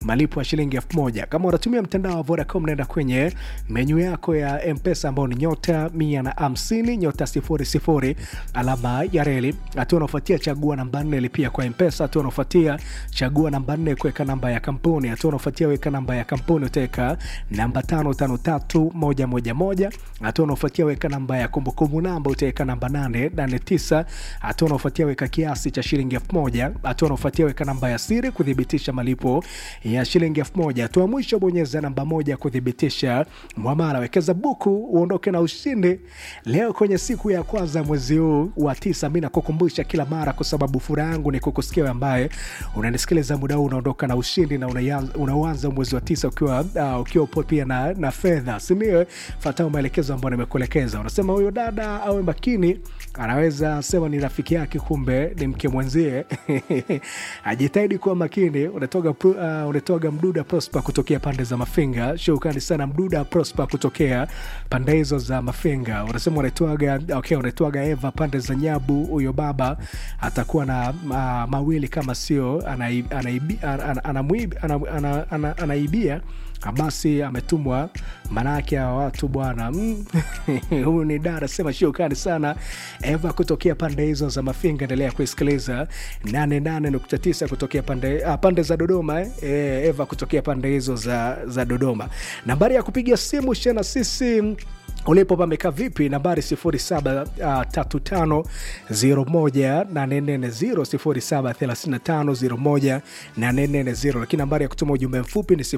malipo ya shilingi elfu moja. Kama unatumia mtandao wa Vodacom, naenda kwenye menyu yako ya Mpesa ambao ni nyota mia na hamsini nyota sifuri sifuri alama ya reli. Hatua unaofuatia chagua namba nne lipia kwa Mpesa. Hatua unaofuatia chagua namba nne kuweka namba ya kampuni. Hatua unaofuatia weka namba ya kampuni utaweka namba tano tano tatu moja moja moja. Hatua unaofuatia weka namba ya kumbukumbu namba utaweka namba nane nane tisa. Hatua unaofuatia weka kiasi cha shilingi elfu moja. Hatua unaofuatia weka namba ya siri kuthibitisha malipo ya shilingi elfu moja. Hatua ya mwisho bonyeza namba moja kuthibitisha mwamala. Wekeza buku uondoke na ushindi leo kwenye siku ya kwanza mwezi huu wa tisa. Mi nakukumbusha kila mara, kwa sababu furaha yangu ni kukusikia wewe ambaye unanisikiliza muda huu, unaondoka na ushindi na unaanza unaanza mwezi wa tisa ukiwa uh, ukiwa upo pia na, na fedha, si ndio? Fuatao maelekezo ambayo nimekuelekeza. Unasema huyo dada awe makini, anaweza sema ni rafiki yake, kumbe ni mke mwenzie. Ajitahidi kuwa makini. Unatoga, uh, unatoga Mduda Prosper kutokea pande za Mafinga. Shukrani sana Mduda Prosper kutokea pande hizo za Mafinga. Unasema unaitwaga okay, unaitwaga Eva pande za Nyabu. Huyo baba atakuwa na uh, mawili kama sio anaibia basi ametumwa manake ya watu bwana. Huyu ni dada sema shukrani sana Eva kutokea pande hizo za Mafinga. Endelea kuisikiliza 88.9 kutokea pande, ah, pande za Dodoma eh? E, Eva kutokea pande hizo za, za Dodoma. Nambari ya kupiga simu shana sisi ulipo pamekaa vipi? Nambari 0735018440 0735018440, lakini nambari ya kutuma ujumbe mfupi ni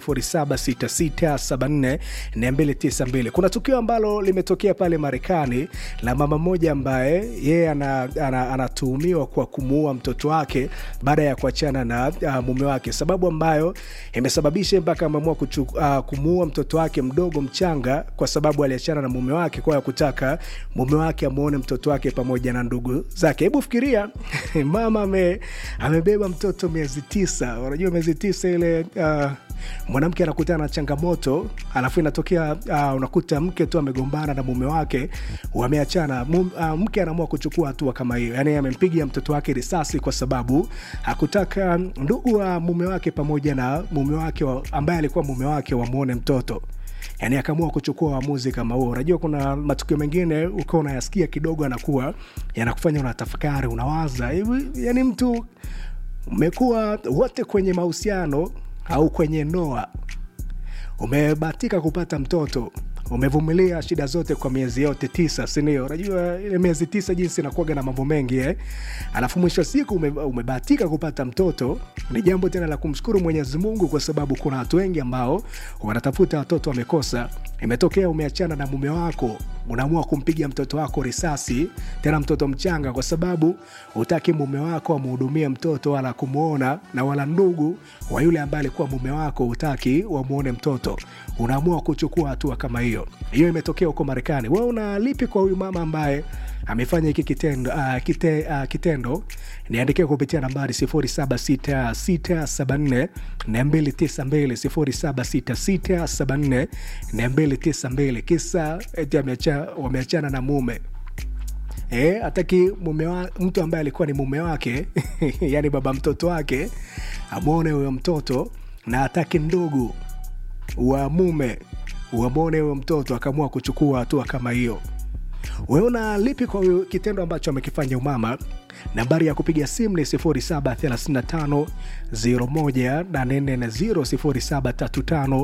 0766744292. Kuna tukio ambalo limetokea pale Marekani la mama mmoja ambaye yeye anatuhumiwa kwa kumuua mtoto wake baada ya kuachana na uh, mume wake, sababu ambayo imesababisha mpaka ameamua uh, kumuua mtoto wake mdogo mchanga kwa sababu aliachana na mume wake kwa ya kutaka mume wake amuone mtoto wake pamoja na ndugu zake. Hebu fikiria mama ame, amebeba mtoto miezi tisa. Unajua miezi tisa ile uh, mwanamke anakutana na changamoto, alafu inatokea uh, unakuta mke tu amegombana na mume wake, wameachana. Uh, mke anaamua kuchukua hatua kama hiyo, yani amempiga mtoto wake risasi kwa sababu hakutaka ndugu wa mume wake pamoja na mume wake wa, ambaye alikuwa mume wake wamuone mtoto yani akaamua kuchukua uamuzi kama huo. Unajua, kuna matukio mengine ukiwa unayasikia kidogo, anakuwa yanakufanya unatafakari, unawaza hivi, yani mtu umekuwa wote kwenye mahusiano au kwenye ndoa, umebahatika kupata mtoto umevumilia shida zote kwa miezi yote tisa, sindio? Unajua ile miezi tisa jinsi inakuwaga na mambo mengi eh? Alafu mwisho wa siku ume, umebahatika kupata mtoto. Ni jambo tena la kumshukuru Mwenyezi Mungu, kwa sababu kuna watu wengi ambao wanatafuta watoto wamekosa. Imetokea umeachana na mume wako, unaamua kumpiga mtoto wako risasi, tena mtoto mchanga, kwa sababu utaki mume wako amhudumie mtoto wala kumwona, na wala ndugu wa yule ambaye alikuwa mume wako utaki wamwone mtoto, unaamua kuchukua hatua kama hiyo. Hiyo imetokea huko Marekani. Wewe una lipi kwa huyu mama ambaye amefanya hiki kitendo? Uh, kite, uh, kitendo niandikia kupitia nambari 076674 292 076674 kisa eti wameachana na mume E, ataki mume wa, mtu ambaye alikuwa ni mume wake yani baba mtoto wake amwone huyo mtoto na ataki ndugu wa mume wamwone huyo mtoto, akaamua kuchukua hatua kama hiyo. Wewe una lipi kwa kitendo ambacho amekifanya umama? Nambari ya kupiga simu ni 0735 01840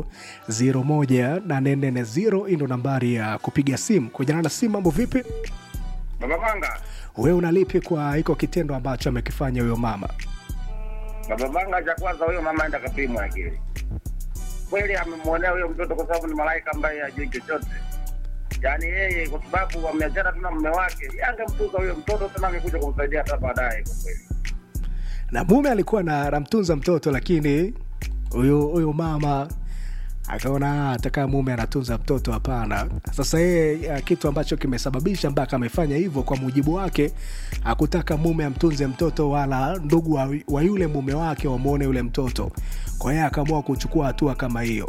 0735 hii ndo nambari ya kupiga simu. Kujana na simu, mambo vipi? Baba Manga. Wewe una lipi kwa hiko kitendo ambacho amekifanya huyo mama? Baba Manga, cha kwanza huyo mama aenda kapimwa akili. Kweli amemwonea huyo mtoto kwa sababu ni malaika ambaye hajui chochote. Yaani yeye kwa sababu wameachana tu na mume wake, angemtuza huyo mtoto tena angekuja kumsaidia hata baadaye kwa kweli. Na mume alikuwa na anamtunza mtoto, lakini huyo huyo mama akaona atakaa mume anatunza mtoto, hapana. Sasa yeye kitu ambacho kimesababisha mpaka amefanya hivyo, kwa mujibu wake, hakutaka mume amtunze mtoto wala ndugu wa, wa yule mume wake wamwone yule mtoto. Kwa hiyo akaamua kuchukua hatua kama hiyo.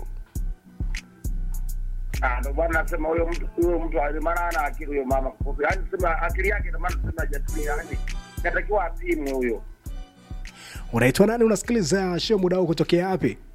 Ah, ndo bwana nasema huyo mtu huyo mtu maana ana akili huyo mama. Yaani sema akili yake ndio maana sema hajatumia yani. Natakiwa apimwe huyo. Unaitwa nani? Unasikiliza show muda huu kutokea wapi?